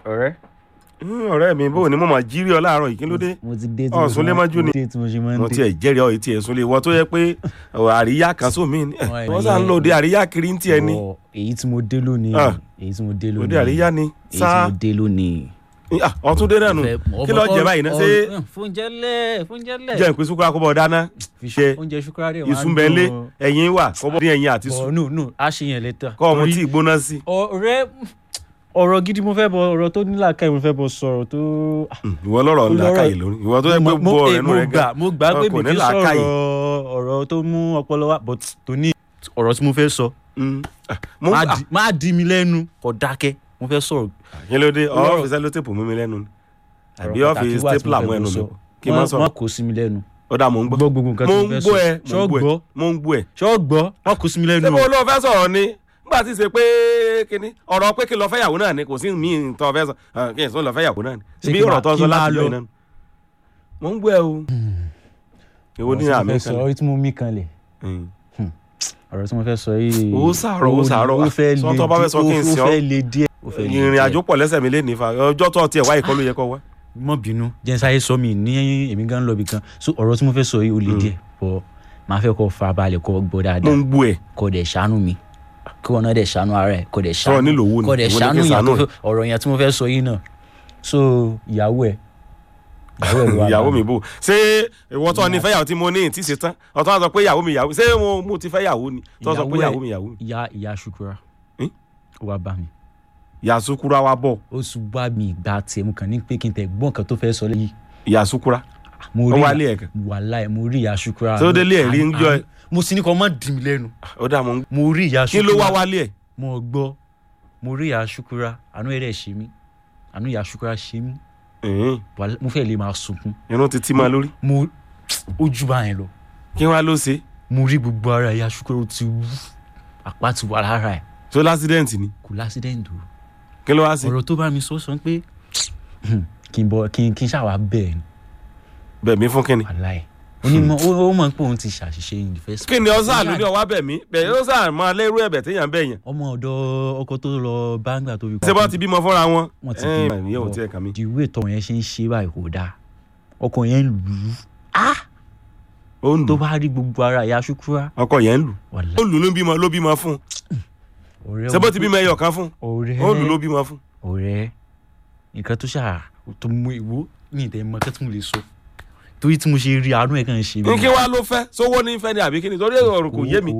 ọ̀rẹ́. Hmm, ọ̀rẹ́ mi bó ni mo máa jírí ọ láàárọ̀ yìí kí ló dé mo ti dé tí Ọ̀, mo Súnlé ṣe máa- mọ́jú ni. mo ti dé tí mo ṣe máa ń mo dé. tiẹ̀ jẹ́rìí ọ etí ẹ̀ súnlé wọ́n tó yẹ pé ọ̀, àríyá kan sómi ni Wọ́n ẹ̀ wọ́n sàn ń lò dé àríyá kiri ń tiẹ̀ ni Ọ̀, èyí tí mo dé lónìí Ah. èyí tí mo dé lónìí òde àríyá ni èyí tí sáà mo dé lónìí. Ah, ọtún dé náà nù kí ló jẹ báyìí náà ṣé fúnjẹ lẹ fúnjẹ lẹ. jẹ́ ìpín sukura kó bọ̀ dáná ṣe oúnjẹ ṣúkúrà rẹ wà ìsúnbẹ̀lé ẹ̀yìn wà kó bọ̀ dín ẹ̀yìn àti sùn ọ̀ no no a ṣe yẹn lẹ́tà. kọ́ ọmọ tí ìgbóná sí. ọ̀rẹ́ ọ̀rọ̀ gidi mo fẹ́ bọ ọ̀rọ̀ tó nílà káyì mo fẹ́ bọ sọ̀rọ̀ tó. ìwọ lọ́rọ̀ Olóró- làákàyè lórí ìwọ tó yẹ pé mo bọ mo- ọ̀rẹ́ nù mo rẹ gbà gan mo gbà pé Ọkọ mi ní kì í làákàyè. sọ̀rọ̀ ọ̀rọ̀ tó mú ọpọlọ wá but tó ní ọ̀rọ̀ tí mo fẹ́ sọ Mm. Ah, mo má ah, di- má di mi lẹ́nu kò dákẹ́ mo fẹ́ sọ̀rọ̀ kí ló dé Olóró- ọ́fíìsì sẹ́lótèpù mú mi lẹ́nu ni àbí ọ̀rọ̀ ọ́fíìsì pàtàkì wà tí mo stapler mú fẹ́ ẹnu mi sọ. bọ̀ kí n má Wọ́n- sọ̀rọ̀ wọ́n kò sí mi lẹ́nu ó dà mò ń gbọ́ gbọ́ gbogbo nǹkan mo tí ń mo fẹ́ gbọ́ ẹ sọ mo ń gbọ́ ṣọ́gbọ́ ẹ mo ń gbọ́ ẹ. ṣọ́gbọ́ wọ́n kò sí mi lẹ́nu ṣé mo o. lọ fẹ́ sọ̀rọ̀ ni nígbà tí ì ṣe pé kíní ọ̀rọ̀ pé kí n lọ fẹ́ yàwó náà ni kò sí mi tó fẹ́ sọ Ah, kí n sọ lọ fẹ́ yàwó náà ni Ṣé ibi kí ọ̀rọ̀ máa- tó ń kí sọ máa láti lọ? lọ iná mo ń gbọ́ ẹ o èwo ní ọ̀rọ̀ tí mo àmì fẹ́ sọ kan orí tí mo mí kanlẹ̀ ọ̀rọ̀ tí mo fẹ́ sọ yìí. Ó sàárọ̀, ó sàárọ̀. ó fẹ́ Sọ le tó bá fẹ́ sọ kí n díẹ̀, sọ. ó fẹ́ le díẹ̀. ó fẹ́ le ìrìn díẹ̀. àjò pọ̀ lẹ́sẹ̀ mi lé nífa ọjọ́ tó tiẹ̀ wáyé kọ́ ló yẹ kọ́ wá. mọ bínú jẹ́nsáyé sọ mi ní èmi gan lọ bí kan so ọ̀rọ̀ tí mo fẹ́ sọ yìí ó le díẹ̀ bọ́ máa fẹ́ kọ́ farabalẹ̀ kọ́ gbọ́ mo dáadáa ń gbọ́ ẹ kọ́ dẹ̀ ṣàánú mi kí wọn náà dẹ̀ ṣàánú ara ẹ̀ kọ́ dẹ̀ Sọ ṣàánú nílò owó ni, kọ́ dẹ̀ èwo ni kí n ṣàánú yẹn ṣàánú tó ẹ̀? fẹ́- ọ̀rọ̀ yẹn tí mo fẹ́ sọ yìí náà so ìyàwó ẹ̀ ìyàwó ẹ̀ ló wà ìyàwó bá mi bò ṣé ìwọ tó ní fẹ́yàwó tí mo ní tí ṣe tán ọ̀tọ́ wa sọ pé ìyàwó mi ìyàwó ṣé mo mo ti fẹ́ yàwó ni tó sọ pé Ìyàwó ẹ̀- ìyàwó mi ìyàwó mi. ìyá ìyá ṣukura Hmm? ó wá bá mi ìyá sukura wa bọ̀ ó sùn bá mi ìgbà tiẹ̀ mo kàn ní pé kí n tẹ̀ gbọ́n nǹkan tó fẹ́ sọ lẹ́yìn ìyá sukura mo ó rí wálé ẹ̀ kan wàláì mo rí ìyá ṣukura Tó délé ẹ̀ rí ń jọ ẹ. mo sì ní kọ́ mọ́ dì mí lẹ́nu ó dà mọ́ mo rí ìyá kí ṣukura ló wá wálé ẹ̀ mo gbọ́ mo rí ìyá ṣukura àánú ẹ̀rẹ̀ ṣe mí àánú ìyá ṣukura ṣe mí Ẹ̀hìn, Wàlá- mo fẹ́ lè máa sunkún irun ti tí máa lórí mo ojú bá yẹn lọ kí wọ́n á ló ṣe mo rí gbogbo ara ìyá ṣukura ó ti wú àpá ti wà lára ẹ̀ tó lásídẹ̀ǹtì ni kò lásìdẹ́ǹdì o kí ló wá ṣe ọ̀rọ̀ tó bá mi sọ sọ pé kí n bọ kí n kí n ṣàwà bẹ́ẹ̀ ni bẹ̀mí fún kíni wàláì onímọ̀ ó ó mọ̀ pé òun ti ṣàṣìṣe in the first kí ni ọ̀sán Ó àlùní ọ̀wá bẹ̀mí bẹ̀yẹ ó sàn máa lérú ẹ̀bẹ̀ téèyàn bẹ̀ yẹn ọmọ ọ̀dọ̀ ọkọ tó lọ báńgbà tó fi ṣé bọ́ ti bímọ fúnra wọn wọ́n ti Ẹ̀, bí ìyẹn ò tiẹ̀ kàn mí di ìwé ìtọ́ yẹn ṣe ń ṣe báyìí kò dáa ọkọ yẹn ń lù ú ó ń tó lù bá rí gbogbo ara ìyá ṣukura ọkọ yẹn ń lù wàláì ó lù ló bímọ ló bímọ fún ọ̀rẹ́ ṣé bó ti bímọ ẹyọ kan fún ọ̀rẹ́ ó lù ló bímọ fún ọ̀rẹ́ nǹkan tó ṣáà tó mú ìwó ní ìtẹ̀ mọ́ kẹ́tù mo lè sọ torí tí mo ṣe rí àánú ẹ̀ kàn ń ṣe mí. ní kí wàá ló fẹ́ sówó ní fẹ́ ni àbí kí ni torí ọ̀rọ̀ kò yé mi